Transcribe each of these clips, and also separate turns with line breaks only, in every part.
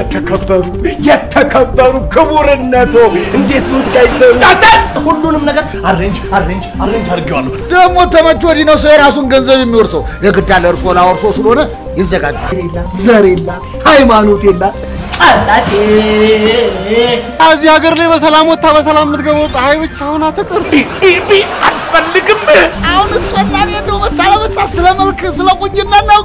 የተከበሩ የተከበሩ ክቡርነቶ እንዴት ኖት ጋይዘሩ?
ሁሉንም ነገር አሬንጅ አሬንጅ አሬንጅ አድርጌዋለሁ።
ደግሞ ተመች ወዲህ ነው ሰው የራሱን ገንዘብ የሚወርሰው። የግድ ያለ እርሶ ላወርሶ ስለሆነ ይዘጋጅ።
ዘር የላት ሃይማኖት የላት ጠላቴ
እዚህ ሀገር ላይ በሰላም ወጥታ በሰላም የምትገባው ፀሐይ ብቻ ሆና ትቅር።
አልፈልግም።
አሁን እሷና እኔ እንደው መሳ ለመሳ ስለ መልክ ስለ ቁንጅና እናውጋ።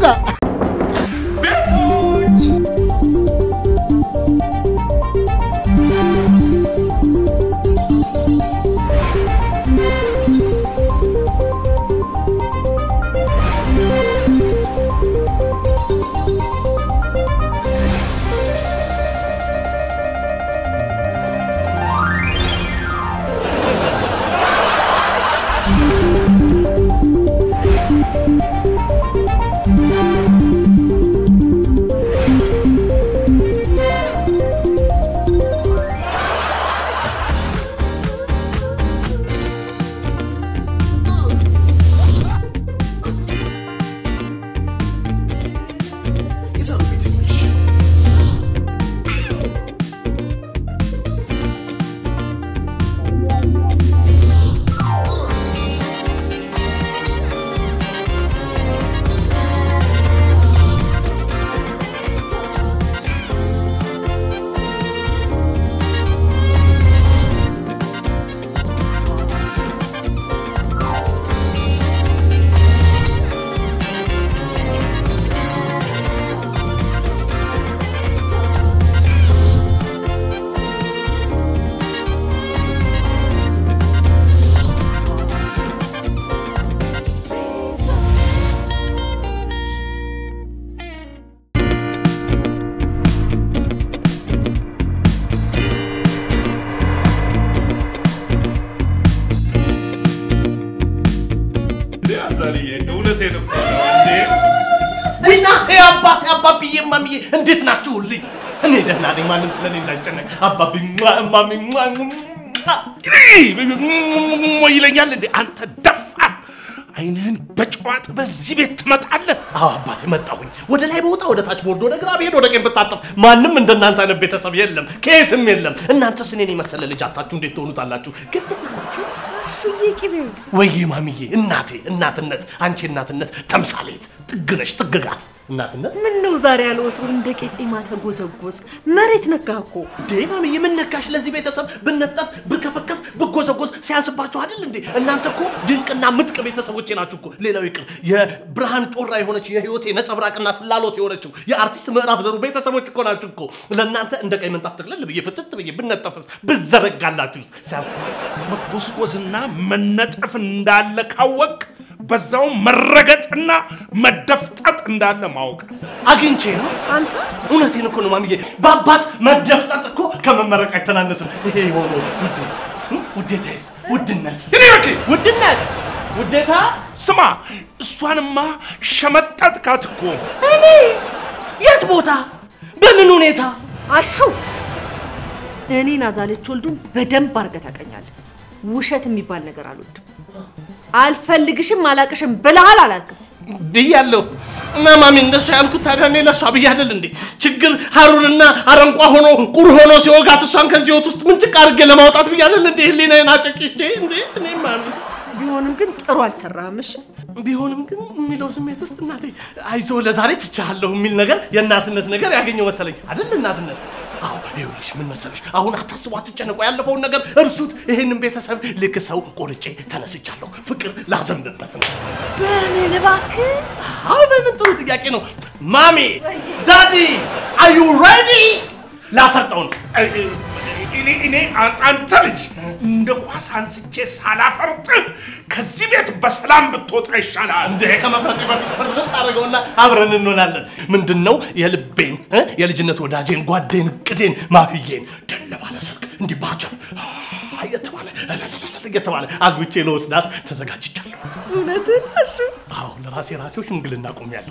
እውነቴን እኮ ነው እንዴ።
እናቴ አባቴ አባብዬ እማምዬ እንዴት ናችሁልኝ? እኔ ደህና ነኝ። ማንም ስለኔ እንዳይጨነቅ። አባቢ እማሚ
ይለኛል እንዴ አንተ ደፋር አይንህን በጨዋጥ በዚህ ቤት ትመጣለህ?
አዎ አባቴ መጣሁኝ። ወደ ላይ በወጣ ወደ ታች በወርድ ወደ ግራ ብሄድ ወደ ቀኝ ብታጠፍ ማንም እንደናንተ አይነት ቤተሰብ የለም፣ ከየትም የለም። እናንተስ እኔን የመሰለ ልጅ አታችሁ እንዴት ትሆኑታላችሁ? ግን
እሱዬ ቅቤው
ወይዬ ማሚዬ እናቴ እናትነት አንቺ እናትነት ተምሳሌት ጥግነሽ ጥግጋት እናትነት
ምን ነው ዛሬ ያልወትሮ እንደ ቄጤማ ተጎዘጎዝክ? መሬት ነካህ እኮ።
እንዴ ማሚዬ ምን ነካሽ? ለዚህ ቤተሰብ ብነጠፍ ብከፈከፍ ብጎዘጎዝ ሲያንስባችሁ አይደል እንዴ? እናንተ እኮ ድንቅና ምጥቅ ቤተሰቦቼ ናችሁ እኮ። ሌላው ይቅር የብርሃን ጮራ የሆነች የህይወቴ ነጸብራቅና ፍላሎት የሆነችው የአርቲስት ምዕራፍ ዘሩ ቤተሰቦች እኮ ናችሁ እኮ። ለእናንተ እንደ ቀይ ምንጣፍ ጥቅልል ብዬ ፍትት ብዬ ብነጠፍስ ብዘረጋላችሁስ ሲያንስ
መጎስቆስና መነጠፍ እንዳለ ካወቅ በዛው መረገጥና መደፍጠጥ እንዳለ ማወቅ
አግኝቼ ነው
አንተ
እውነቴን እኮ ነው ማሚዬ። በአባት መደፍጠጥ እኮ ከመመረቅ አይተናነስም። ይሄ የሆነ ውዴታዬስ ውድነት ውድነት ውዴታ
ስማ፣ እሷንማ ሸመጠጥካት እኮ።
እኔ የት ቦታ በምን ሁኔታ
አሹ እኔን አዛለች ወልዱን በደንብ አድርገህ ታውቀኛለህ። ውሸት የሚባል ነገር አልወድም። አልፈልግሽም፣ አላቅሽም ብለሃል አላልክም?
ብያለሁ እና ማሚ እንደሱ ያልኩት ታዲያ እኔ ለእሷ ብዬ አይደል እንዴ? ችግር ሀሩርና አረንቋ ሆኖ ቁር ሆኖ ሲወጋት እሷን ከዚህ ህይወት ውስጥ ምንጭቅ አድርጌ ለማውጣት ብዬ አይደል እንዴ? ህሊናዬን አጨቅቼ እንዴ? እኔ ማሚ
ቢሆንም ግን ጥሩ አልሰራህም። እሺ
ቢሆንም ግን የሚለው ስሜት ውስጥ እናቴ አይዞ ለዛሬ ትቻለሁ የሚል ነገር የእናትነት ነገር ያገኘው መሰለኝ አይደል እናትነት አዎ ይኸውልሽ ምን መሰለሽ አሁን አታስቡ አትጨነቁ ያለፈውን ነገር እርሱት ይህንን ቤተሰብ ልክ ሰው ቆርጬ ተነስቻለሁ ፍቅር ላዘንብበት ነው
በምን እባክህ
አዎ በምን ጥሩ ጥያቄ ነው ማሚ ዳዲ አር ዩ ሬዲ ላፈርጠው ነው
እኔ እኔ አ- አንተ ልጅ እንደ ኳስ አንስቼ ሳላፈርጥ ከዚህ ቤት በሰላም ብትወጣ ይሻላል።
እንደ ከመፍረጤ በፊት ፍርጥ አድርገውና አብረን እንሆናለን። ምንድን ነው የልቤን እ የልጅነት ወዳጄን ጓዴን ቅዴን ማፍዬን ደለ ባለ ሰርግ እንዲህ ባጀብ አ እየተባለ እለለለለ እየተባለ አግብቼ ለወስዳት ተዘጋጅቻለሁ።
እውነትን አሹ
አዎ ለራሴ ራሴው ሽምግልና ቆሜያለሁ።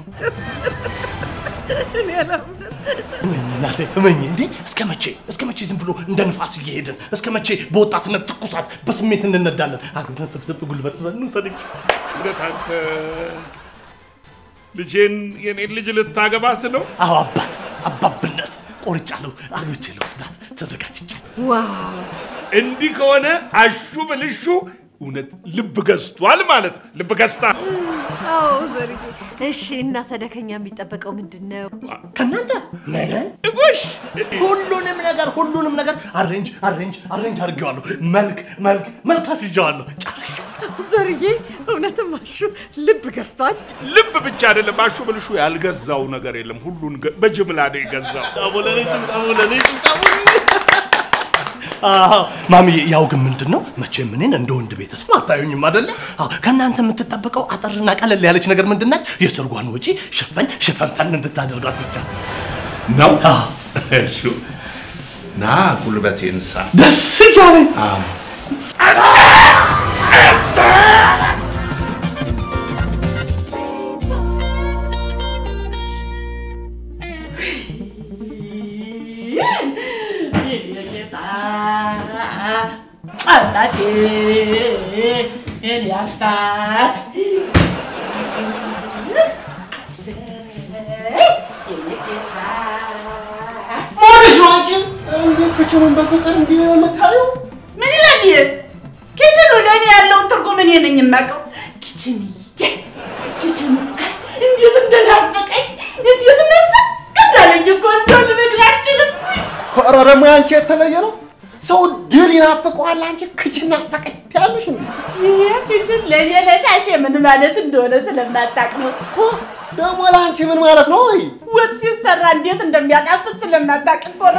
እኔ አላምንም።
እናቴ እመኝ እንዴ እስከ መቼ እስከ መቼ ዝም ብሎ እንደ ንፋስ እየሄድን እስከ መቼ በወጣትነት ትኩሳት በስሜት እንነዳለን? አግብተን ስብስብ ጉልበት ይዘን እንውሰድሽ።
እውነት አንተ ልጄን የኔን ልጅ ልታገባት ነው?
አዎ አባት አባብነት ቆርጫለሁ። አግብቼ ለወስዳት ተዘጋጅቻለሁ።
ዋው
እንዲህ ከሆነ አሹ ብልሹ እውነት ልብ ገዝቷል ማለት ነው። ልብ ገዝታ
አዎ ዘርዬ። እሺ እና ታዲያ ከኛ የሚጠበቀው ምንድን ነው?
ከእናንተ ምንም
እጎሽ
ሁሉንም ነገር ሁሉንም ነገር አሬንጅ አሬንጅ አሬንጅ አድርጌዋለሁ። መልክ መልክ መልክ አስይዤዋለሁ። ጨርሼ
ዘርዬ እውነትም አሹ ልብ ገዝቷል።
ልብ ብቻ አይደለም አሹ ብልሹ ያልገዛው ነገር የለም። ሁሉን ገ- በጅምላ ነው የገዛው።
ጫቦለኔ ጫቦለኔ ጫቦለኔ ማሚዬ፣ ያው ግን ምንድን ነው መቼም እኔን እንደ ወንድ ቤተሰብ አታዩኝም አደለ? አዎ፣ ከእናንተ የምትጠበቀው አጠርና ቀለል ያለች ነገር ምንድን ናት? የሰርጓን ወጪ ሸፈን ሸፈንፈን እንድታደርጓት ብቻ
ነው
አዎ፣
እሱ ና ጉልበቴን ሳ
ደስ እያለኝ
አባቴ የኔ አባት
ማለሽ ነው አንቺ እንዴት ክችኑን በፍቅር እንዲህ የምታየው?
ምን ይላል ይሄ? ኪችኑ ለእኔ ያለውን ትርጉም እኔ ነኝ የማውቀው። ኪችንዬ ኪችኑ እንዴት እንደናፈቀኝ እንዴት ናፈቅ እንዳለኝ እኮ እንደው ልነግርህ አልችልም።
ኧረ ደግሞ ያንቺ የተለየ ነው። ሰው ድል ይናፍቀዋል፣ አንቺ ክችን ናፈቀኝ ትያለሽ እንዴ?
ይሄ ኪችን ለእኔ ለሻሼ ምን ማለት እንደሆነ ስለማታውቅ ነው።
ኦ፣ ደግሞ ለአንቺ ምን ማለት ነው? ወይ
ወጥ ሲሰራ እንዴት እንደሚያጣፍጥ ስለማታውቅ እኮ ነው።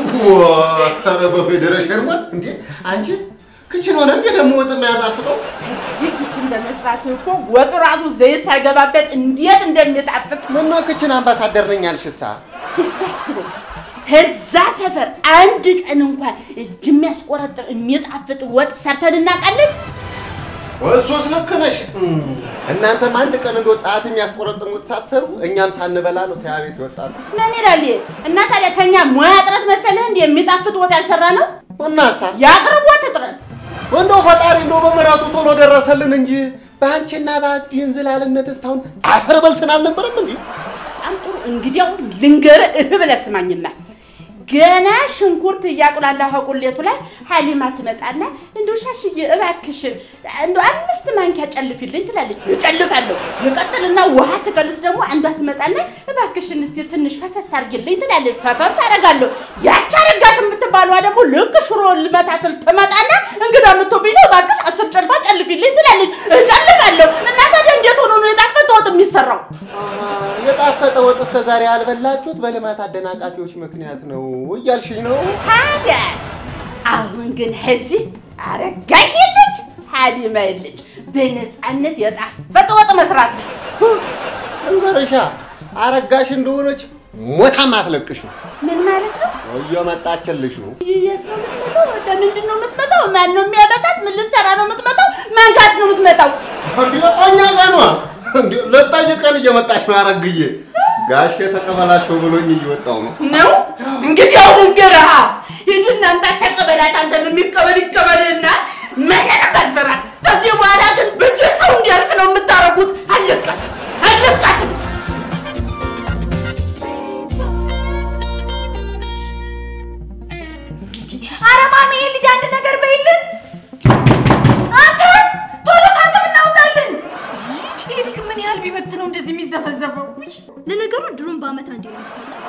ኧረ በፌዴሬሽን ሞት እንዴ! አንቺ ክችን ሆነ እንዴ ደግሞ ወጥ የሚያጣፍጠው?
እዚህ ኪችን በመስራት እኮ ወጡ ራሱ ዘይት ሳይገባበት እንዴት እንደሚጣፍጥ
ምነው ክችን አምባሳደር ነኝ አልሽሳ?
እስቲ አስበው። እዛ ሰፈር አንድ ቀን እንኳን እጅ የሚያስቆረጥር የሚጣፍጥ ወጥ ሰርተን እናውቃለን?
እሱስ ልክ ነሽ። እናንተም አንድ ቀን እንደ ወጣት የሚያስቆረጥም ወጥ ሳትሰሩ እኛም ሳንበላ ነው ተያ ቤት ይወጣሉ።
ምን ይላል ይሄ? እና ታዲያ ከኛ ሙያ እጥረት መሰለህ እንደ የሚጣፍጥ ወጥ ያልሰራ ነው?
እናሳ
የአቅርቦት እጥረት።
እንደው ፈጣሪ እንደው በምሕረቱ ቶሎ ደረሰልን እንጂ በአንቺና በአቢ እንዝላልነት እስካሁን አፈር በልተን አልነበረም እንዴ?
በጣም ጥሩ። እንግዲያው ልንገርህ እህ ብለህ ስማኝማ። ገና ሽንኩርት እያቁላላሁ ቁሌቱ ላይ ሀሊማ ትመጣና እንደው ሻሽዬ እባክሽ እንደው አምስት ማንኪያ ጨልፊልኝ ትላለች። እጨልፋለሁ። ይቀጥልና ውሃ ስቀልስ ደግሞ አንዷ ትመጣና እባክሽን እስቲ ትንሽ ፈሰስ አርጊልኝ ትላለች። ፈሰስ አደርጋለሁ። ያቺ አረጋሽ የምትባለዋ ደግሞ ልክ ሽሮ ልመታ ስል ትመጣና እንግዳ ምቶብኝ ነው እባክሽ አስር ጨልፋ ጨልፊልኝ ትላለች። እጨልፋለሁ። እና ታዲያ እንዴት ሆኖ ነው የጣፈጠ ወጥ የሚሰራው?
የጣፈጠ ወጥ እስከ ዛሬ ያልበላችሁት በልማት አደናቃፊዎች ምክንያት ነው እያልሽኝ ነው?
ታዲያስ አሁን ግን እዚህ አረጋሽ የለች ሀሊማ የለች። በነፃነት የጣፈጠ ወጥ መስራት ነው።
እንገርሻ አረጋሽ እንደሆነች ሞታም አትለቅሽ
ምን ማለት ነው?
እየመጣችልሽ ነው።
የት ነው የምትመጣው? ለምንድን ነው የምትመጣው? ማን ነው የሚያመጣት? ምን ልትሰራ ነው የምትመጣው? ማን ጋስ ነው የምትመጣው?
እንዲ እኛ ጋር ነዋ። እንዲ ልጠይቀን እየመጣች ነው። አረግዬ ጋሼ ተቀበላቸው ብሎኝ እየወጣው ነው።
ነው እንግዲህ አሁን እንገረሃ ሂድና አንተ ተቀበላት። አንተም የሚቀበል ይቀበልና መለቀቅ አልፈራ። ከዚህ በኋላ ግን ብቻ ሰው እንዲያልፍ ነው የምታረጉት። አለቃትም አለቃትም
ኧረ ማሚ ይሄ ልጅ አንድ ነገር በይልን። አንተ ቶሎ ታጠብ እናውጣለን። ይሄ ልጅ ግን ምን ያህል ቢበት ነው እንደዚህ የሚዘፈዘፈው?
ለነገሩ ድሮን በአመት አንዴ ነው።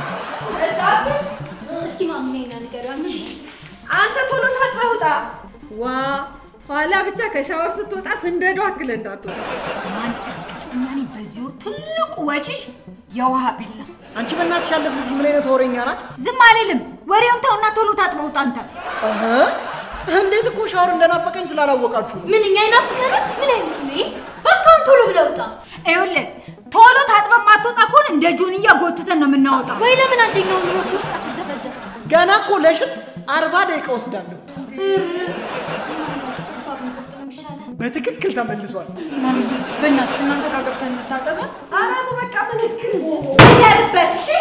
እስኪ ማሚ ነይና ንገሪው አንቺ።
አንተ ቶሎ ታጥበህ ውጣ። ዋ ኋላ ብቻ ከሻወር ስትወጣ ስንደዶ አክለ እንዳትወጣ።
ማን እርግጠኛ ነኝ በዚህ ወር ትልቁ ወጪሽ የውሃ ቢል ነው።
አንቺ በእናትሽ ያለፍልሽ ምን አይነት ወሬኛ ናት?
ዝም አልልም። ወሬውን ተውና ቶሎ ታጥበህ ውጣ አንተ።
እህ፣ እንዴት እኮ ሻወር እንደናፈቀኝ ስላላወቃችሁ ነው።
ምን እኛ ይናፍቀናል? ምን አይነት ነው ይሄ? በቃ አሁን ቶሎ ብለህ ውጣ።
ይኸውልህ ቶሎ ታጥበህ ማትወጣ ከሆነ እንደ ጆንያ ጎትተን ነው የምናወጣው።
ወይ ለምን አንደኛውን ሮቶ ውስጥ አትዘፈዘፍ?
ገና እኮ ለሽን አርባ ደቂቃ ወስዳለሁ።
ተስፋ ብንቆርጥ ነው የሚሻለው።
በትክክል ተመልሷል።
በእናትሽ እናንተ ጋር ገብተን እንታጠበ።
ኧረ በቃ ምልክል
ያርበት እሺ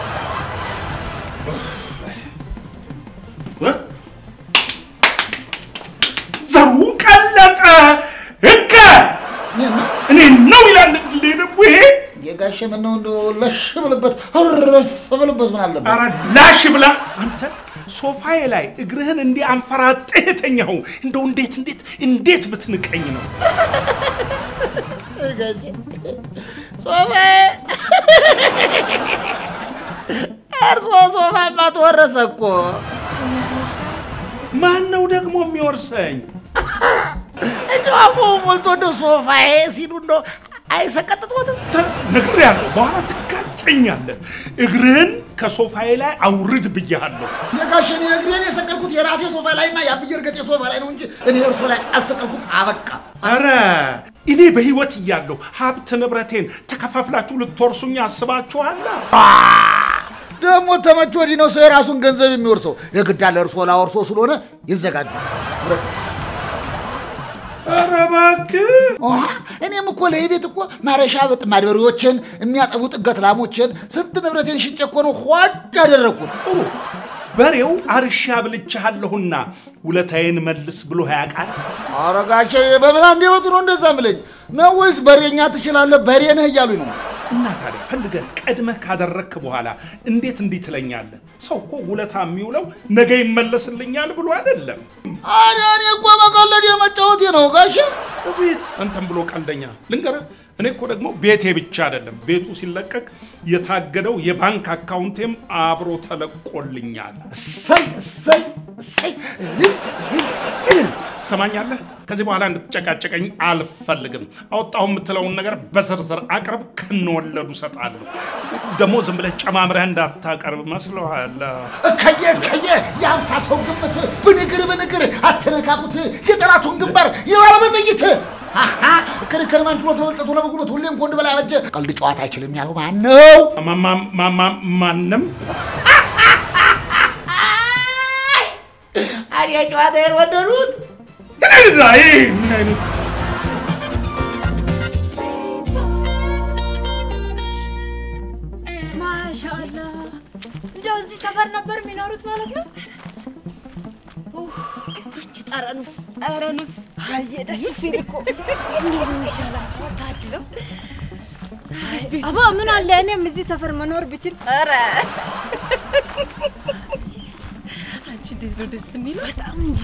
ዘሩ ቀለጠ ህገ እኔ ነው ይላል እንዴ ደግሞ ይሄ
የጋሼ ምነው እንደው ለሽ ብልበት እርፍ ብልበት ምን አለበት?
ኧረ ላሽ ብላ አንተ ሶፋዬ ላይ እግርህን እንዲህ አንፈራጥህ የተኛኸው እንደው እንዴት እንዴት እንዴት ብትንቀኝ ነው?
ሶፋዬ እርሶ ሶፋማ ተወረሰ እኮ።
ማን ነው ደግሞ የሚወርሰኝ?
እንደው አፎ ሞልቶ እንደው ሶፋዬ ሲሉ እንደው አይሰቀጥጦትም?
ነግሬሃለሁ፣ በኋላ ትጋጨኛለህ። እግርህን ከሶፋዬ ላይ አውርድ ብያለሁ።
የጋሽ እኔ እግሬን የሰቀልኩት የራሴ ሶፋ ላይ እና የአብዬ እርገጤ ሶፋ ላይ ነው እንጂ እኔ እርሶ ላይ አልሰቀልኩም። አበቃ።
ኧረ እኔ በህይወት እያለሁ ሀብት ንብረቴን ተከፋፍላችሁ ልትወርሱኝ አስባችኋል?
ደግሞ ተመች ወዲህ ነው ሰው የራሱን ገንዘብ የሚወርሰው። የግድ አለ እርሶ ላወርሶ ስለሆነ ይዘጋጁ።
ኧረ እባክህ
እኔም እኮ ለቤት እኮ ማረሻ በጥ ማድበሪዎችን የሚያጠቡ ጥገት ላሞችን ስንት ንብረቴን ሽጬ እኮ ነው ሆድ ያደረግኩት።
ጥሩ በሬው አርሻ ብልቻለሁና ውለታዬን መልስ ብሎ ያውቃል?
ኧረ ጋሼ በምን አንደበቱ ነው እንደዛ ምለኝ ነው ወይስ በሬኛ ትችላለህ በሬ ነህ እያሉኝ ነው?
እና ታዲያ ፈልገህ ቀድመህ ካደረግክ በኋላ እንዴት እንዲህ ትለኛለህ? ሰው እኮ ውለታ የሚውለው ነገ ይመለስልኛል ብሎ አይደለም።
አረ እኔ እኮ መቀለድ የመጫወቴ ነው ጋሼ።
ቤት አንተም ብሎ ቀልደኛ ልንገርህ። እኔ እኮ ደግሞ ቤቴ ብቻ አይደለም ቤቱ ሲለቀቅ የታገደው የባንክ አካውንቴም አብሮ ተለቆልኛል።
እሰይ እሰይ እሰይ
ሰማኛለህ? ከዚህ በኋላ እንድትጨቃጨቀኝ አልፈልግም። አወጣሁ የምትለውን ነገር በዝርዝር አቅርብ፣ ከነወለዱ እሰጣለሁ። ደግሞ ዝም ብለህ ጨማምረህ እንዳታቀርብ መስሎሃል።
ከየ ከየ የአምሳ ሰው ግምት ብንግር ብንግር አተነካኩት የጠላቱን ግንባር የባለ በጥይት አሃ፣ ክርክር ማን ችሎት በመልጠቱ ለበጉሎት ሁሌም ከወንድ በላይ አበጀ። ቀልድ ጨዋታ አይችልም ያለው ማን ነው?
ማማ- ማማ- ማንም
አዲያ ጨዋታ የወደዱት
ይህ ምን አይነት
ማሻአላ እንደው እዚህ ሰፈር ነበር የሚኖሩት ማለት ነው። ኡፍ፣ አንቺ ጠረኑስ ጠረኑስ አየ ደስ ሲል እኮ እንደው ምን ይሻላቸው ታድለው። አባ ምን አለ እኔም እዚህ ሰፈር መኖር ብችል። ኧረ አንቺ እንዴት ነው ደስ የሚለው በጣም እንጂ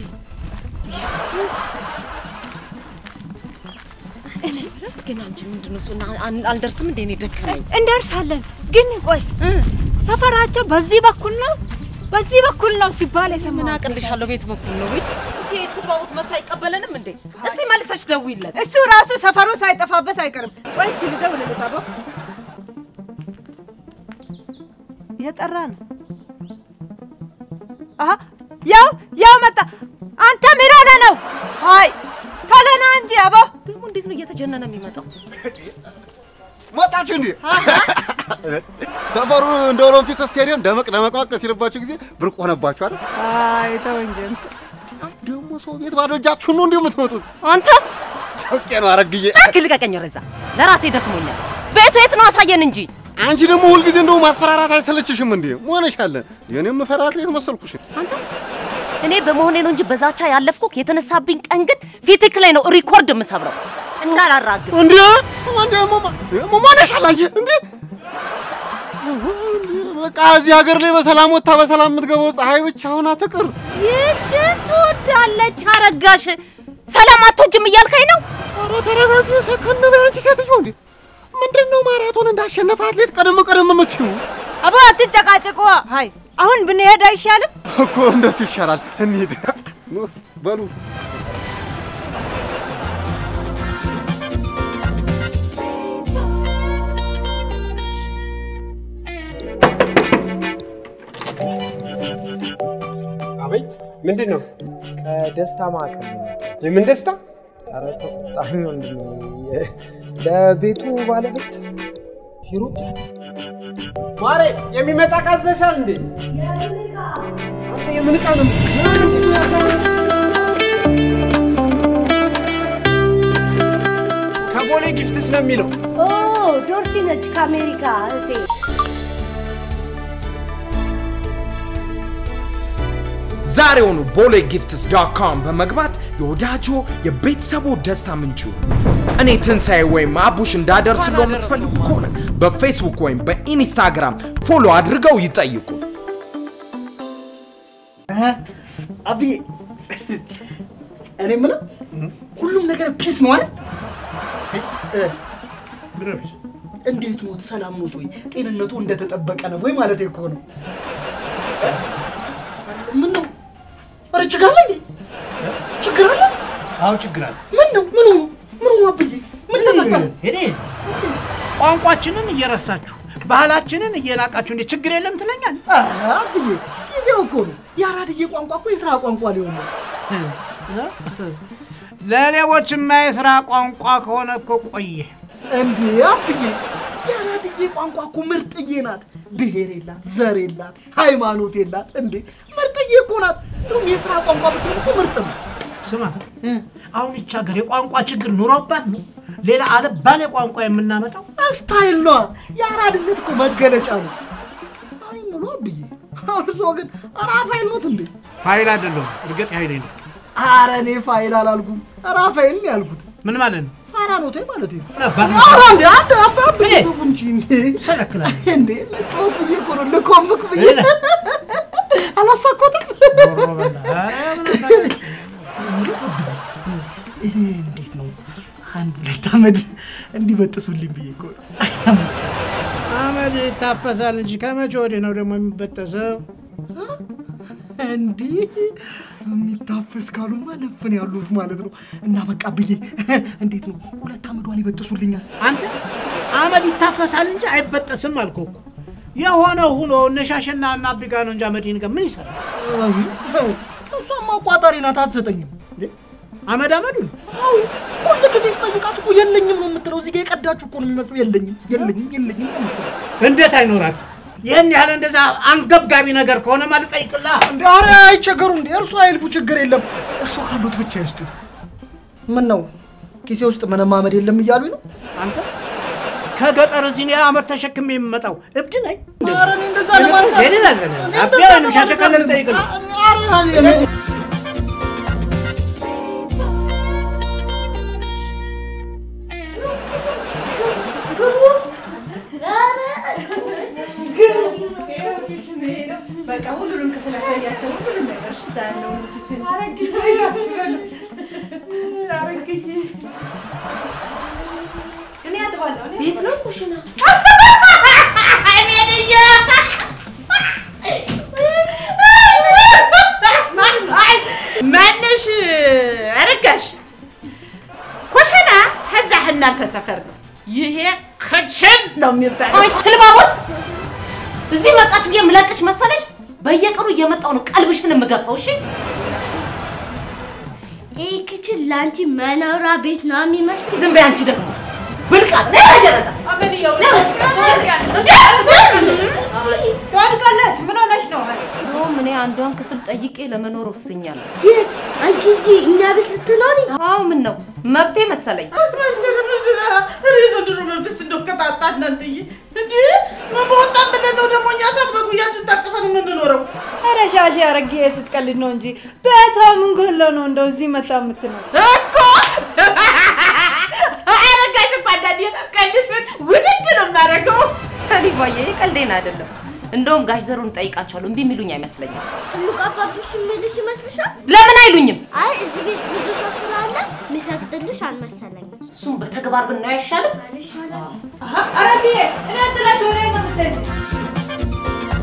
ግን አንቺ ምንድን ነው እሱ? እና አን- አልደርስም እንዴ? እኔ ደከመኝ።
እንደርሳለን። ግን ቆይ ሰፈራቸው በዚህ በኩል ነው በዚህ በኩል ነው ሲባል
ምን
የሰማሁት
አቅልሻለሁ? ቤት በኩል ነው ወይ? እንጂ ስባውት መጥቶ አይቀበለንም እንዴ? እስቲ መልሰሽ ደውይለት።
እሱ ራሱ ሰፈሩ ሳይጠፋበት አይቀርም። ቆይ እስቲ ልደውልለት። አቦ የጠራ ነው። አሀ ያው ያው መጣ። አንተ ምን ሆነህ ነው? አይ ቶሎ ና እንጂ አቦ።
ደግሞ እንዴት ነው እየተጀነነ የሚመጣው?
መጣችሁ እንዴ? ሰፈሩ እንደ ኦሎምፒክ ስቴዲየም ደመቅ ደመቅመቅ ሲልባችሁ ጊዜ ብርቅ ሆነባችሁ አይደል?
አይ ተው እንጂ
ደግሞ ሰው ቤት ባዶ እጃችሁን ነው እንዴ የምትመጡት?
አንተ
ኦኬ ነው አረግዬ።
እባክህ ልቀቀኝ። ረዛ ለራሴ ደክሞኛል። ቤቱ የት ነው አሳየን እንጂ።
አንቺ ደግሞ ሁልጊዜ እንደው ማስፈራራት አይሰለችሽም እንዴ? መሆነሻለ የኔም ፈራት ሌት መሰልኩሽ።
አንተ እኔ በመሆኔ ነው እንጂ በዛቻ ያለፍኩህ የተነሳብኝ ቀን ግን ፊትክ ላይ ነው ሪኮርድ የምሰብረው። እንዳላራግብ
እንዴ እንዴ መሆነሻለ አንቺ እንዴ በቃ እዚህ ሀገር ላይ በሰላም ወጥታ በሰላም የምትገባው ፀሐይ ብቻ ሆና ትቅር።
ይችን ትወዳለች አረጋሽ። ሰላም አትወጂም እያልከኝ ነው?
ኧረ ተረጋጊ፣ ሰከን በይ አንቺ ሴትዮ። እንዴ ምንድን ነው ማራቶን እንዳሸነፈ አትሌት ቀደም ቀደም የምትይው?
አቦ አትጨቃጭቁ። አይ አሁን ብንሄድ አይሻልም?
እኮ እንደሱ ይሻላል። እንሂድ ኑ በሉ።
አቤት፣ ምንድን ነው?
ከደስታ ማዕከል ነው የመጣሁት።
የምን ደስታ?
ኧረ ተቆጣኝ ወንድሜ። የ- ለቤቱ ባለቤት ሂሩት
ማሬ፣ የሚመጣ ዕቃ አዘሻል እንዴ? አንተ የምን ዕቃ ነው? ከቦሌ ጊፍትስ ነው የሚለው።
ኦ ዶርሲ ነች ከአሜሪካ እህቴ።
ዛሬውኑ ቦሌ ጊፍትስ ዶት ኮም በመግባት የወዳጆ የቤተሰቡ ደስታ ምንጩ እኔ ትንሣኤ ወይም አቡሽ እንዳደርስለው የምትፈልጉ ከሆነ በፌስቡክ ወይም በኢንስታግራም ፎሎ አድርገው ይጠይቁ።
አብዬ እኔ የምለው ሁሉም ነገር ፒስ ነው አይደል? እ፣ እንዴት ኖት? ሰላም ኖት ወይ? ጤንነቱ እንደተጠበቀ ነው ወይ ማለት እኮ ነው። ምን ነው? ኧረ ችግር አለ እንዴ? ችግር አለ?
አዎ ችግር አለ።
ምን ነው? ምን ሆኖ? ምን ሆኖ አብዬ? ምን ተፈጠረ?
ሄዴ ቋንቋችንን እየረሳችሁ ባህላችንን እየናቃችሁ እንዴ ችግር የለም ትለኛል?
ኧረ አብዬ ጊዜው እኮ ነው። የአራድዬ ቋንቋ እኮ የስራ ቋንቋ ሊሆን ነው።
ለሌቦችማ የስራ ቋንቋ ከሆነ እኮ ቆየ።
እንዴ አብዬ የአራድዬ ቋንቋ እኮ ምርጥዬ ናት። ብሔር የላት፣ ዘር የላት፣ ሃይማኖት የላት። እንዴ ምርጥዬ እኮ ናት። እንደውም የስራ ቋንቋ ብትሆን እኮ ምርጥ ነው።
ስማ አሁን ይቺ ሀገር የቋንቋ ችግር ኑሮባት ነው ሌላ አለባሌ ቋንቋ የምናመጣው?
ስታይል ነዋ። የአራድነት እኮ መገለጫ ነው። እኔ የምለው አብዬ እርሶ ግን ራፋኤል ኖት እንዴ?
ፋይል አይደለሁም እርግጥ ኃይሌ ነው።
ኧረ እኔ ፋይል አላልኩም፣ ራፋኤል ነው ያልኩት።
ምን ማለት ነው?
ፋራ ኖቴ ማለት ነው።
ነበር።
ኧረ እንዴ አንድ አባ አብዬ ተው እንጂ እንዴ
ሰለክላል
እንዴ ልጫወት ብዬ እኮ ነው ልኮምክ ብዬ አላሳኮትም። ይሄ እንዴት ነው አንድ ሁለት አመድ እንዲበጥሱልኝ ብዬ እኮ ነው።
አመድ ይታፈሳል እንጂ ከመቼ ወዲህ ነው ደግሞ የሚበጠሰው?
እንዲህ የሚታፈስ ካሉማ ነፍን ያሉት ማለት ነው። እና በቃ ብዬ እንዴት ነው ሁለት አመዷን ይበጥሱልኛል።
አንተ አመድ ይታፈሳል እንጂ አይበጠስም አልኩህ እኮ። የሆነ ሁኖ እነ ሻሸና እና አቢጋ ነው እንጂ አመድን ጋር ምን ይሰራል?
እሷማ አቋጣሪ ናት፣ አትሰጠኝም።
አመድ አመዱን
ሁል ጊዜ ስጠይቃት እኮ የለኝም ነው የምትለው። እዚህ ጋ የቀዳችሁ እኮ ነው የሚመስለው። የለኝም የለኝም የለኝም ነው የምትለው።
እንዴት አይኖራት? ይህን ያህል እንደዛ አንገብጋቢ ነገር ከሆነ ማለት ጠይቅላ።
እንዴ ኧረ አይቸገሩ እንዴ እርሱ አይልፉ፣ ችግር የለም። እርሱ ካሉት ብቻ ይስጡ። ምን ነው ኪሴ ውስጥ ምንም አመድ የለም እያሉኝ ነው?
አንተ ከገጠር እዚህ እኔ አመድ ተሸክሜ የምመጣው እብድ ነኝ?
ኧረ እኔ እንደዛ ለማለት
ሄድ ይላል። አቢያ ወይም ሻሸካለ ልጠይቅልህ
በቃ ሁሉንም ክፍል ያሳያቸው ሁሉንም ነገር እሺ፣ እዛ ያለውን ክችን እኔ አጥባለሁ። እኔ
ቤት ነው ኩሽና?
ማነሽ አረጋሽ? ኩሽና ከዛ እናንተ ሰፈር ነው። ይሄ ክችን ነው የሚባለው።
ቆይ ስልባቦት እዚህ መጣሽ ብዬ የምለቅሽ መሰለሽ? በየቀኑ እየመጣሁ ነው ቀልብሽን የምገፋው። እሺ
ይህ ክችን ለአንቺ መኖሪያ ቤት ነው የሚመስል።
ዝም በይ አንቺ ደግሞ ብልቃት ነይ ረጀረታ
ትወድቃለች። ምን ሆነሽ ነው?
እንደውም እኔ አንዷን ክፍል ጠይቄ ለመኖር ወስኛለሁ።
የት? አንቺ እዚህ እኛ ቤት ልትኖሪ?
አዎ ምን ነው መብቴ መሰለኝ።
የዘንድሮ መብትስ እንደው ከጣጣ እናንተዬ እንዴ ምን በወጣን ብለን ነው ደግሞ እኛ ሰዓት በጉያችን ታቅፈን የምንኖረው?
ኧረ ሻሽ አረጌ ስትቀልድ ነው እንጂ በታ ምን ጎለው ነው እንደው እዚህ መጣ የምትለው
እኮ አረጋሽ እኮ አንዳንዴ ቀልድሽን ውድድ ነው የማደርገው።
እኔ ባየ ቀልዴን አይደለም። እንደውም ጋሽ ዘሩን ጠይቃቸዋለሁ እምቢ የሚሉኝ አይመስለኝም።
ትልቅ አባትሽ የሚልሽ ይመስልሻል?
ለምን አይሉኝም?
አይ እዚህ ቤት ብዙ ሰው ስላለ የሚፈቅድልሽ አልመሰለኝም።
እሱም በተግባር ብናየው አይሻልም?
ኧረ ይሻላል።
አረጌ እኔ ጥላሽ ወደ ነው የምትሄጂው?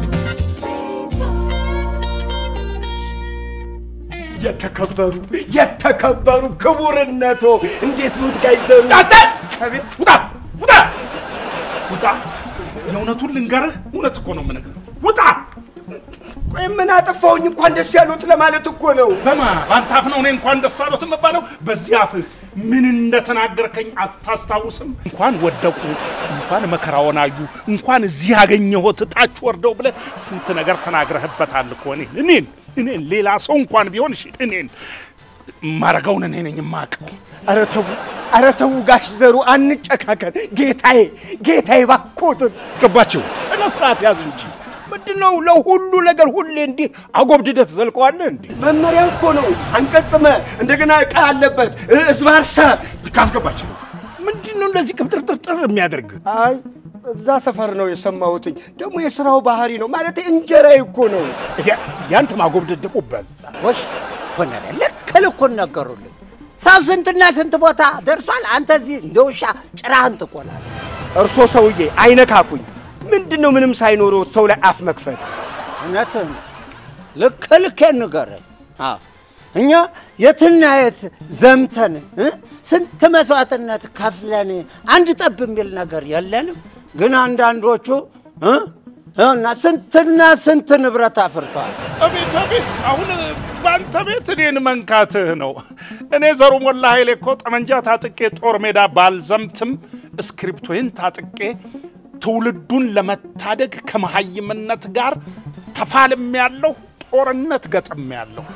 የተከበሩ የተከበሩ ክቡርነቶ እንዴት ኑት ጋይዘሩ?
ውጣ ውጣ ውጣ! የእውነቱን ልንገርህ፣ እውነት እኮ ነው የምነግርህ። ውጣ!
ቆይ ምን አጠፋሁኝ? እንኳን ደስ ያሉት ለማለት እኮ ነው።
በማ በአንተ አፍ ነው እኔ እንኳን ደስ አሎት የምባለው? በዚህ አፍህ ምን እንደተናገርከኝ አታስታውስም? እንኳን ወደቁ፣ እንኳን መከራውን አዩ፣ እንኳን እዚህ ያገኘሁት ታች ወርደው ብለህ ስንት ነገር ተናግረህበታል እኮ እኔን እኔን እኔን ሌላ ሰው እንኳን ቢሆን እሺ እኔን ማረገውን እኔ ነኝ የማውቀው።
ኧረ ተው ኧረ ተው ጋሽ ዘሩ አንጨካከን። ጌታዬ ጌታዬ ባኮትን
ገባቸው። ስነ ስርዓት ያዝ እንጂ
ምንድን ነው ለሁሉ ነገር ሁሌ እንዲህ አጎብድደህ ትዘልቀዋለህ እንዴ? መመሪያ እኮ ነው። አንቀጽ መ እንደገና ዕቃ አለበት እስባርሰ
ካስገባቸው
ምንድን ነው እንደዚህ ቅብጥርጥርጥር የሚያደርግ? አይ እዛ ሰፈር ነው የሰማሁትኝ። ደግሞ የስራው ባህሪ ነው ማለት እንጀራ እኮ ነው። ያንተ ማጎብደድ ደግሞ በዛ።
ወሽ ኮነረ ልክ ልኩን ነገሩልኝ። ሰው ስንትና ስንት ቦታ ደርሷል። አንተ እዚህ እንደ ውሻ ጭራህን ትቆላለህ።
እርሶ ሰውዬ አይነካኩኝ። ምንድን ነው ምንም ሳይኖረው ሰው ላይ አፍ መክፈት?
እውነትህን ነው። ልክ ልኬን ንገረኝ። አዎ እኛ የትና የት ዘምተን እ? ስንት መስዋዕትነት ከፍለን አንድ ጠብ የሚል ነገር የለንም። ግን አንዳንዶቹ እ? እና ስንትና ስንት ንብረት አፍርተዋል።
አቤት አቤት! አሁን በአንተ ቤት እኔን መንካትህ ነው። እኔ ዘሩ ሞላ ኃይሌ እኮ ጠመንጃ ታጥቄ ጦር ሜዳ ባልዘምትም እስክሪፕቶዬን ታጥቄ ትውልዱን ለመታደግ ከመሀይምነት ጋር ተፋልሜ ያለሁ ጦርነት ገጥሜ ያለሁ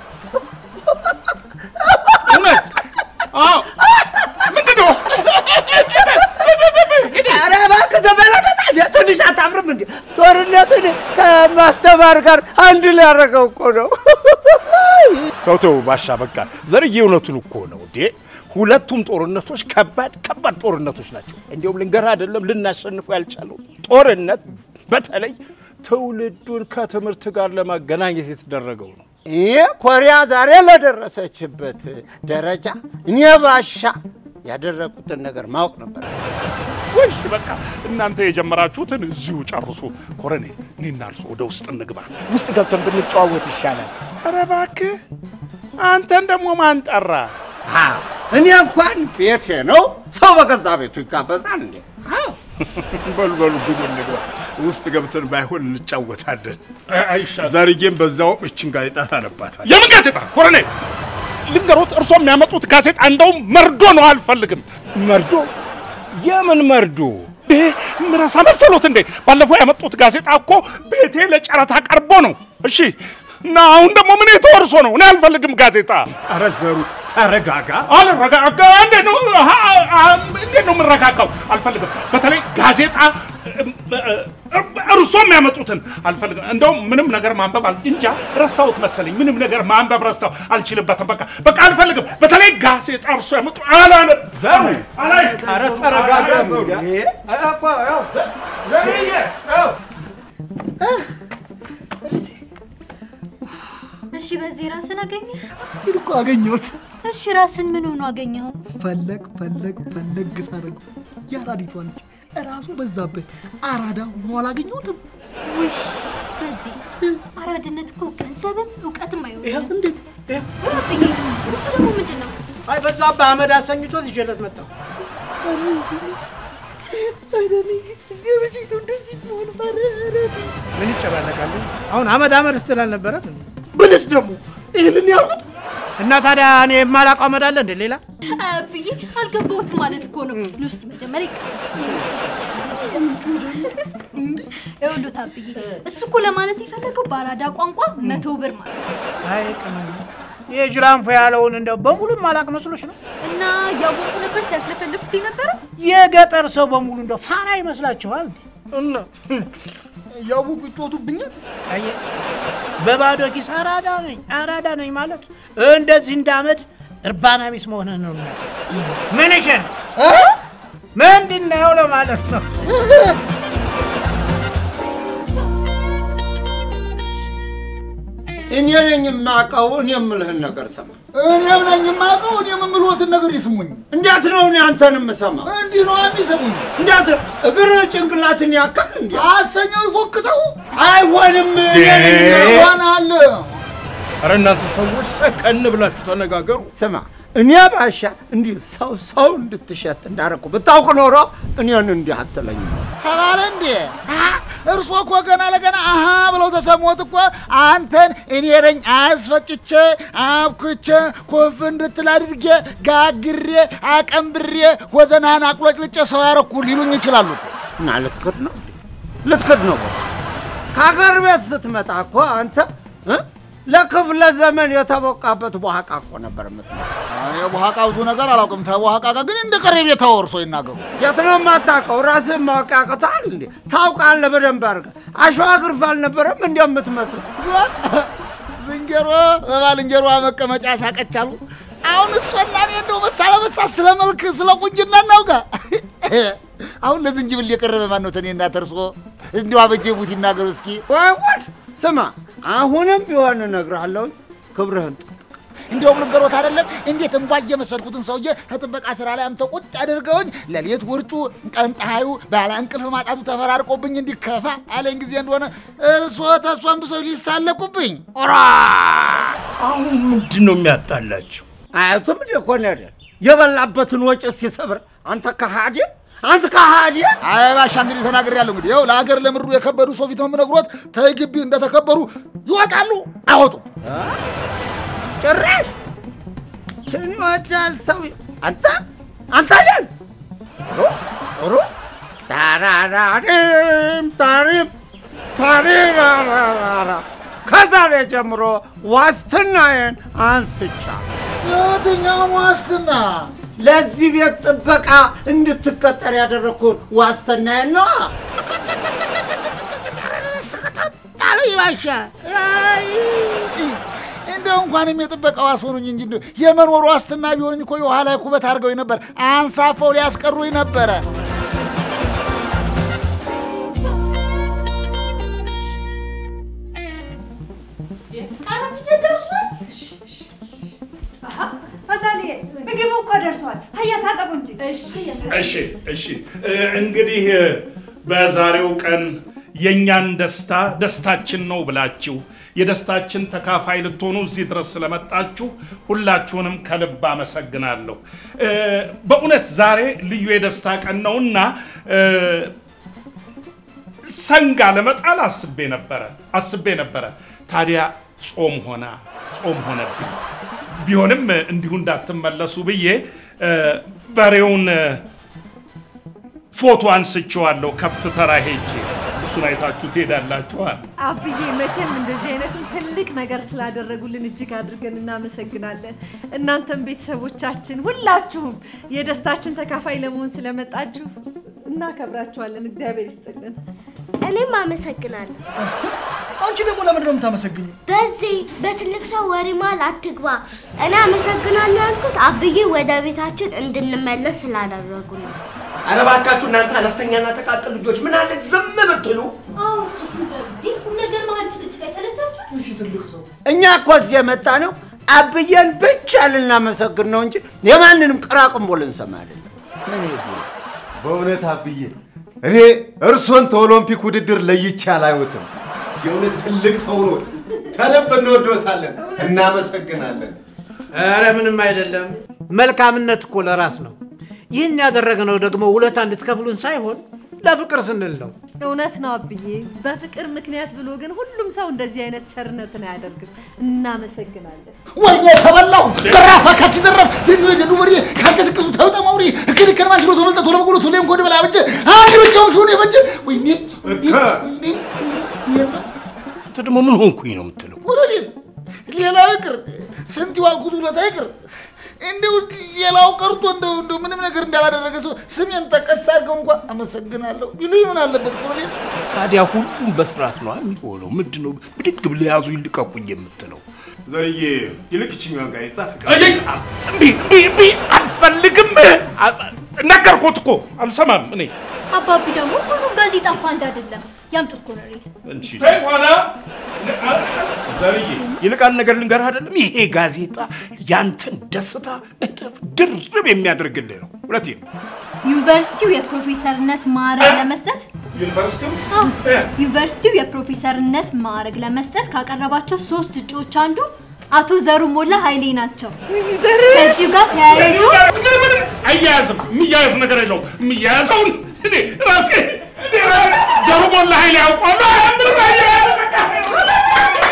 እውነት አዎ። ምንድን ነው?
ኧረ እባክህ ተመለከት። እንደ ትንሽ አታፍርም እንዴ? ጦርነትን ከማስተማር ጋር አንድ ላይ ያደረገው እኮ ነው።
ተው ተው ባሻ በቃ ዘርዬ እውነቱን እኮ ነው እንዴ። ሁለቱም ጦርነቶች ከባድ ከባድ ጦርነቶች ናቸው። እንዲሁም ልንገርህ አይደለም ልናሸንፉ ያልቻለው ጦርነት በተለይ ትውልዱን ከትምህርት ጋር ለማገናኘት የተደረገው ነው።
ይህ ኮሪያ ዛሬ ለደረሰችበት ደረጃ እኔ ባሻ ያደረጉትን ነገር ማወቅ ነበር።
ወይ በቃ እናንተ የጀመራችሁትን እዚሁ ጨርሱ። ኮረኔ እኔና እርሶ ወደ ውስጥ እንግባ።
ውስጥ ገብተን ብንጨዋወት ይሻላል።
ኧረ እባክህ አንተን ደግሞ ማን ጠራ?
እኔ እንኳን ቤቴ ነው፣ ሰው በገዛ ቤቱ ይጋበዛል እንዴ?
በሉ በሉ ግቡ እንግባ። ውስጥ ገብተን ባይሆን እንጫወታለን።
አይሻልም?
ዘርዬም በዛው እችን ጋዜጣ ታነባታል።
የምን ጋዜጣ ኮረኔ? ልንገሮት፣ እርሶ የሚያመጡት ጋዜጣ እንደውም መርዶ ነው። አልፈልግም።
መርዶ? የምን መርዶ?
ምረሳ መሰሎት እንዴ? ባለፈው ያመጡት ጋዜጣ እኮ ቤቴ ለጨረታ ቀርቦ ነው። እሺ እና አሁን ደግሞ ምን የተወርሶ ነው? እኔ አልፈልግም ጋዜጣ።
ኧረ ዘሩ ተረጋጋ።
አልረጋጋ። እንዴት ነው አሀ፣ አሀ፣ እንዴት ነው የምረጋጋው? አልፈልግም። በተለይ ጋዜጣ እርሶ የሚያመጡትን አልፈልግም። እንደውም ምንም ነገር ማንበብ አል እንጃ ረሳሁት መሰለኝ። ምንም ነገር ማንበብ ረሳሁ፣ አልችልበትም። በቃ በቃ አልፈልግም። በተለይ ጋዜጣ እርሶ ያመጡ አላነብ ዘሩ አላይ
ኧረ ተረጋጋ ዘሩ።
እሺ፣ በዚህ ራስን አገኘ
ሲል እኮ አገኘሁት።
እሺ፣ ራስን ምን ሆኖ አገኘኸው?
ፈለግ ፈለግ ፈለግ ሳደርገው የአራዲቷ ልጅ እራሱ በዛብህ አራዳ ሆኖ አላገኘሁትም።
ውይ፣ በዚህ አራድነት እኮ ገንዘብም እውቀትም አይሆንም።
እንዴት
ብዬ እሱ ደግሞ ምንድን ነው?
አይ በዛብህ አመድ አሰኝቶት ይዤለት መጣሁ። ምን ይጨባለቃሉ? አሁን አመድ አመድ ስትል አልነበረም?
ብልስ ደግሞ ይህንን ያልኩት
እና ታዲያ እኔ የማላውቀው አመድ አለ እንደ ሌላ
ብዬ አልገባሁትም ማለት እኮ ነው። ንውስጥ መጀመሪያ ይኸውልህ ታብዬ፣ እሱ እኮ ለማለት የፈለገው በአራዳ ቋንቋ መቶ ብር ማለት ነው።
አይ ቅመም ይሄ ጅራንፎ ያለውን እንደው በሙሉ ማላቅ መስሎሽ ነው?
እና እያወቁ ነበር ሲያስለፈልፉት የነበረው።
የገጠር ሰው በሙሉ እንደው ፋራ ይመስላችኋል?
እና እያወቁ ይጮቱብኛል።
አየህ፣ በባዶ ኪስ አራዳ ነኝ አራዳ ነኝ ማለት እንደዚህ እንዳመድ እርባና ቢስ መሆንህን ነው የሚያሳይ። ምንሽን ምንድን ነው ለማለት ነው።
እኔ ነኝ የማውቀው። እኔ የምልህን ነገር ስማ።
እኔም ነኝ የማውቀው። እኔም የምልዎትን ነገር ይስሙኝ።
እንዴት ነው እኔ አንተን የምሰማው?
እንዲህ ነው የሚሰሙኝ።
እንዴት ነው እግር ጭንቅላትን ያካል እንዴ?
አሰኘው ይፎክተው።
አይሆንም።
ይሆናል።
ኧረ እናንተ ሰዎች ሰከን ብላችሁ ተነጋገሩ።
ስማ እኔ ባሻ እንዲህ ሰው ሰው እንድትሸት እንዳደረኩ ብታውቅ ኖሮ እኔን እንዲህ አትለኝም።
ተባለ እንዴ? እርሶ እኮ ገና ለገና አሃ ብለው ተሰሞት እኮ አንተን እኔ ነኝ አስፈጭቼ አብኩቼ ኮፍ እንድትል አድርጌ ጋግሬ አቀንብሬ ወዘናህን አቁለጭልጬ ሰው ያረኩ ሊሉኝ ይችላሉ።
እና ልትክድ ነው ልትክድ ነው። ከሀገር ቤት ስትመጣ እኮ አንተ እ? ለክፍለ ዘመን የተቦቃበት በኋቃ እኮ ነበር የምትመጣው።
እኔ በኋቃ ብዙ ነገር አላውቅም። ተበኋቃ ጋር ግን እንደ ቀረ ቤት አወርሶ ይናገሩ።
የት ነው የማታውቀው? ራስህን ማወቅ ያቅትሃል እንዴ? ታውቃለህ በደንብ አድርገህ። አሸዋ ግርፍ አልነበረም እንዲ የምትመስለው?
ዝንጀሮ በባልንጀሯ መቀመጫ ሳቀቻሉ። አሁን እሷና እኔ እንደው መሳ ለመሳ ስለ መልክ ስለ ቁንጅና እናውጋ። አሁን ለዝንጅብል የቀረበ ማን ነው? ተኔና ተርሶ እንዲሁ አበጀ ቡት ይናገሩ እስኪ።
ወይ ጉድ! ስማ አሁንም ቢሆን እነግርሃለሁ፣ ክብርህን ጠብቅ።
እንዲያውም ልንገሮት አይደለም እንዴት እንቧ የመሰልኩትን ሰውዬ ከጥበቃ ስራ ላይ አምተው ቁጭ አድርገውኝ ሌሊት ውርጩ ቀን ፀሐዩ ባለ እንቅልፍ ማጣቱ ተፈራርቆብኝ እንዲከፋ አለኝ ጊዜ እንደሆነ እርሶ ተሷን ብሰው ሊሳለቁብኝ ኦራ
አሁን ምንድን ነው የሚያጣላቸው?
አያቱም እንደ ኮሎኔል የበላበትን ወጭት ሲሰብር አንተ ከሃዲ አንተ ከሃዲ
አይ ባሻ እንግዲህ ተናግሬያለሁ። እንግዲህ ይኸው ለሀገር ለምድሩ የከበዱ ሰው ፊት ነው የምነግሮት። ተይ ግቢ እንደተከበሩ ይወጣሉ አይወጡም።
ጭራሽ ችን ይወዳል ሰው አንተ አንተ ለን ጥሩ ታራራሪም ታሪም ታሪራራራ ከዛሬ ጀምሮ ዋስትናዬን አንስቻ
የትኛው ዋስትና?
ለዚህ ቤት ጥበቃ እንድትቀጠር ያደረግኩን ዋስትናዬን ነዋ። ጣለ ይባሻ
እንደው እንኳንም የጥበቃ ዋስ ሆኑኝ እንጂ እንደው የመኖር ዋስትና ቢሆንኝ እኮ የውሃ ላይ ኩበት አድርገውኝ ነበር። አንሳፈው ሊያስቀሩኝ ነበረ።
አዛልዬ ምግቡ እኮ ደርሷል። ሀያ ታጠቡ እንጂ።
እሺ እሺ። እ፣ እንግዲህ እ፣ በዛሬው ቀን የእኛን ደስታ ደስታችን ነው ብላችሁ የደስታችን ተካፋይ ልትሆኑ እዚህ ድረስ ስለመጣችሁ ሁላችሁንም ከልብ አመሰግናለሁ። እ፣ በእውነት ዛሬ ልዩ የደስታ ቀን ነውና እ፣ ሰንጋ ለመጣል አስቤ ነበረ አስቤ ነበረ። ታዲያ ጾም ሆና ጾም ሆነብኝ። ቢሆንም እንዲሁ እንዳትመለሱ ብዬ እ፣ በሬውን እ፣ ፎቶ አንስቼዋለሁ ከብት ተራ ሄጄ። እሱን አይታችሁ ትሄዳላችኋል።
አብዬ መቼም እንደዚህ አይነቱን ትልቅ ነገር ስላደረጉልን እጅግ አድርገን እናመሰግናለን። እናንተም ቤተሰቦቻችን ሁላችሁም የደስታችን ተካፋይ ለመሆን ስለመጣችሁ እናከብራችኋለን። እግዚአብሔር ይስጥልን።
እኔም አመሰግናለሁ።
አንቺ ደግሞ ለምንድን ነው የምታመሰግኝ?
በዚህ በትልቅ ሰው ወሬ መሀል አትግባ። እኔ አመሰግናለሁ ያልኩት አብዬ ወደ ቤታችን እንድንመለስ ስላደረጉ ነው።
ኧረ እባካችሁ እናንተ አነስተኛና ጥቃቅን ልጆች ምን አለ ዝም ብትሉ።
ቁም ነገር መሀል ጭቅጭቅ አይሰለቻችሁ?
እኛ እኮ እዚህ የመጣ ነው አብዬን ብቻ ልናመሰግን ነው እንጂ የማንንም ቅራቅንቦ ልንሰማ አይደለም።
በእውነት አብዬ እኔ እርሶን ከኦሎምፒክ ውድድር ለይቼ አላዩትም። የእውነት ትልቅ ሰው ነው። ከልብ እንወዶታለን፣ እናመሰግናለን።
ኧረ ምንም አይደለም። መልካምነት እኮ ለራስ ነው። ይህን ያደረግነው ደግሞ ውለታ እንድትከፍሉን ሳይሆን ለፍቅር ስንል ነው።
እውነት ነው አብዬ። በፍቅር ምክንያት ብሎ ግን ሁሉም ሰው እንደዚህ አይነት ቸርነትን አያደርግም። እናመሰግናለን።
ወይኔ ተበላው! ዘራፍ አካኪ ዘራፍ! ትኑ የደዱ ወሬ ካልቀሰቀሱ ተውጠ ማውሪ እክል እክል ማንችሎ ተመልጠ ቶሎ በቁሎ ቶሎ ጎድ በላ በጀ አንድ ብቻውን ሹን የፈጀ ወይኔ
አንተ ደግሞ ምን ሆንኩኝ ነው የምትለው?
ወረሌ ሌላው ይቅር ስንት ዋልኩት ውለታ ይቅር እንደው ሌላው ቀርቶ እንደው እንደው ምንም ነገር እንዳላደረገ ሰው ስሜን ጠቀስ አድርገው እንኳን አመሰግናለሁ ቢሉኝ ምን አለበት? ወረሌ
ታዲያ ሁሉም በስርዓት ነው የሚሆነው። ምንድን ነው ብድግ ብለህ ያዙ ይልቀቁኝ የምትለው?
ዘርዬ ይልቅ ይችኛዋን ጋዜጣ
እምቢ እምቢ እምቢ አልፈልግም። ነገርኩት እኮ አልሰማም። እኔ
አባቢ ደግሞ ሁሉም ጋዜጣ እኮ አንድ አይደለም። ያምጡት ኮሎኔል።
ተይ ኋላ
ዘርዬ ይልቅ አንድ ነገር ልንገርህ አይደለም፣ ይሄ ጋዜጣ ያንተን ደስታ እጥፍ ድርብ የሚያደርግልህ ነው። እውነቴን ነው።
ዩኒቨርሲቲው የፕሮፌሰርነት ማዕረግ ለመስጠት
ዩኒቨርሲቲው
አዎ፣ ዩኒቨርሲቲው የፕሮፌሰርነት ማዕረግ ለመስጠት ካቀረባቸው ሶስት እጩዎች አንዱ አቶ ዘሩ ሞላ ኃይሌ ናቸው። ከዚሁ ጋር ተያይዞ
አያያዝም። የሚያያዝ ነገር የለውም። የሚያያዘውን እኔ ራሴ እኔ ዘሩ ሞላ ኃይሌ ያውቀዋለሁ። ምንም አያያዝ